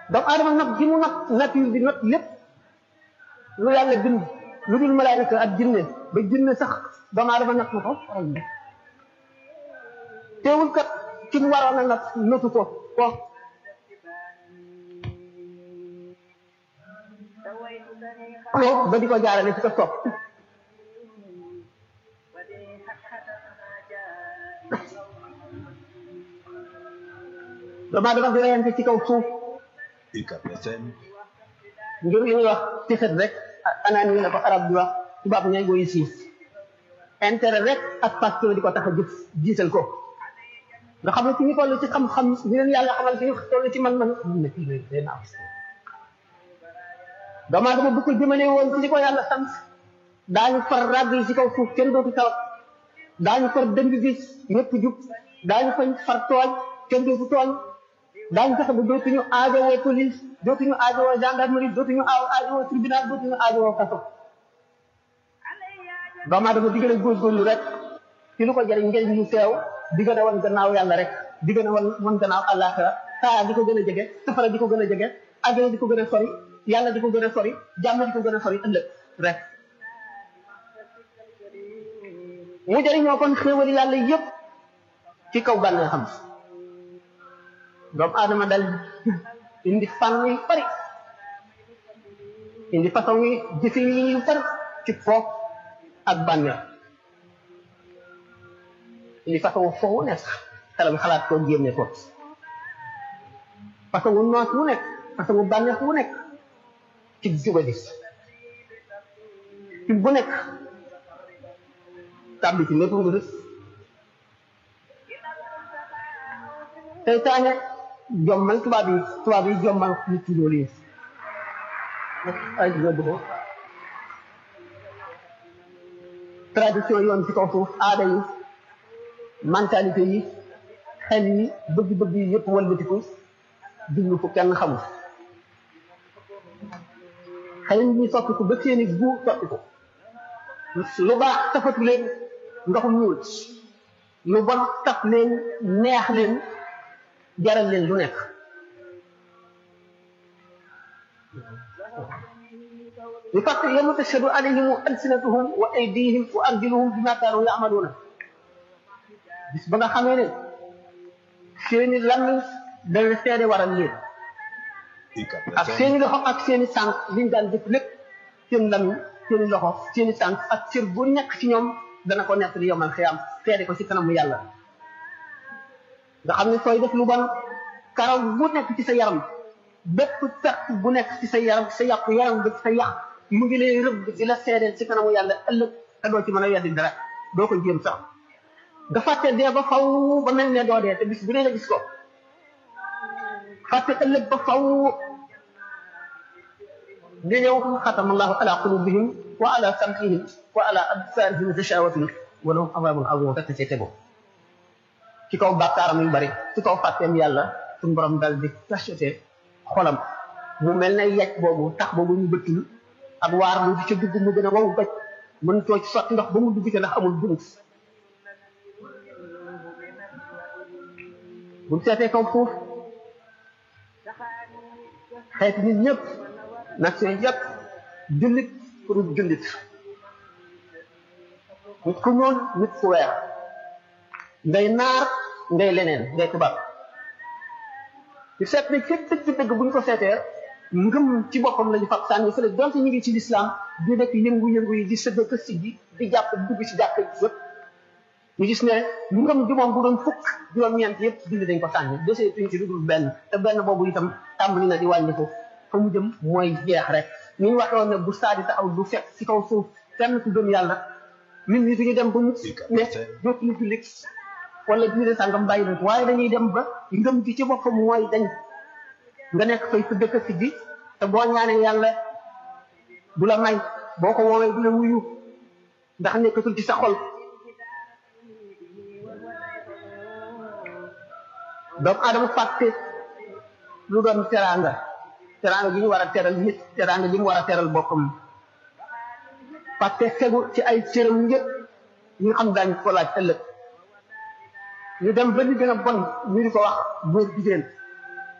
doomu aadama nag gi mu nag nature bi nag lépp lu yàlla bind lu dul malaayika ak jinne ba jinne sax doomu aadama nag na ko faral bi teewul kat ci mu waroon a nag nëtu ko ko ba di ko jaarale ci ko topp doomu aadama di reyante ci kaw suuf UCAB FM ngir li ñuy wax ci xet rek anaan yi la ko arab di wax tubaab ñay goy siis intérêt rek ak passion di ko tax a jëf jiital ko nga xam ne ci ñu toll ci xam-xam ñu leen yàlla xamal ci ñu toll ci man-man mun na kii lay day naaw doomu aadama bu ko jëmale woon ci li ko yàlla sant daañu far ràgg yi ci kaw suuf kenn dootu tawat daañu far dëng gi ñëpp jub daañu fañ far tooñ kenn dootu tooñ daañu fexe ba dootuñu aajowoo police dootuñu aajowoo gendarmerie dootuñu aaw aajowoo tribunal dootuñu aajowoo kaso doomu aadama di gën a góorgóorlu rek ci lu ko jëriñ njëriñ lu teew di gën a wan gannaaw yàlla rek di gën a wan wan gannaaw àllaaxira saa di ko gën a jege safara di ko gën a jege àjjana di ko gën a sori yàlla di ko gën a sori jàmm di ko gën a sori ëllëg rek mu jëriñoo kon xéewali yàlla yépp ci kaw bànnee xam doomu aadama dal indi fànn yu bari indi façon yi jëfe yi yu bari ci foof ak bànneex indi façon foofu wu nekk xelam xalaat koo génne ko façon wu noos wu nekk façon wu bànneex wu nekk ci jubadi ci bu nekk tàbbi ci lépp nga seytaane jommal tubaab yi tubaab yi jommal nit ci loolu yi ay dina dugg tradition yoon ci kaw suuf aada yi mentalité yi xel yi bëgg-bëgg yi yëpp walbatiku jublu fu kenn xamul xel yi ñuy soppiku ba seeni gu soppiku lu baax tafatu leen ndoxum ñuul lu bon taf leen neex leen jaral leen lu nekk li fàtt yawma tashhadu alayhim alsinatuhum wa aydihim wa arjuluhum bima kaanu ya'maluuna bis ba nga xamee ne seeni làmmiñ dana seede waral leen UCAB ak FM seeni loxo ak seeni tànk liñ daan def lépp seen làmmiñ seeni loxo seeni tànk ak cër bu nekk ci ñoom dana ko nekk li yomal xiyaam seede ko ci kanamu yàlla nga xam ne sooy def lu bon karaw bu nekk ci sa yaram bépp perte bu nekk ci sa yaram sa yàq yaram bi sa yàq mu ngi lay rëbb di la seedeel ci kanamu yàlla ëllëg te doo ci mën a weddi dara doo ko jéem sax nga fàtte dee ba faw ba mel ne doo dee te bis bu ne la gis ko fàtte ëllëg ba faw nga ñëw xatama allahu ala qulubihim wa ala sam'ihim wa ala absarihim ghishawatun wa lahum azabun azim fekk ci tegu ci kaw bàkkaaram yu bari ci kaw fàtteem yàlla suñu borom dal di cacheté xolam mu mel ne yaj boobu tax boobu ñu bëttul ak waar mu di ca dugg mu gën a wow bëj mën too ci sotti ndox ba mu dugg ca ndax amul bunt buñ seetee kaw foofu xeeti nit ñëpp nation yëpp jullit pour jullit nit ku ñuul nit ku weex ngay naar ngay leneen ngay tubaab ci seet ne ci dëgg dëgg bu ñu ko seetee ngëm ci boppam lañu fab sànni fële donte ñu ngi ci lislaam di nekk yëngu-yëngu yi di sëgg ak siggi di jàpp dugg ci jàkk yëpp ñu gis ne ngëm ji moom bu doon fukk juróom-ñeent yëpp dindi dañ ko sànni desee tuñ ci lu dul benn te benn boobu itam tàmbali na di wàññiku fa mu jëm mooy jeex rek ni ñu waxoon ne bu saadi taxaw du fekk ci kaw suuf kenn ku gëm yàlla nit ñi duñu dem ba mu ne dootuñu jullit wala diine sàngam bàyyi nañ ko waaye dañuy dem ba ngëm gi ci boppam mooy dañ nga nekk fay sa dëkk si gi te boo ñaanee yàlla du la may boo ko woowee du la wuyu ndax nekkatul ci sa xol doomu adama fàtte lu doon teraanga teraanga gi ñu war a teral nit teraanga gi mu war a teral boppam fàtte fegu ci ay cëram yëpp ñi nga xam daañu ko laaj ëllëg ñu dem ba li gën a bon ñu di ko wax góor jigéen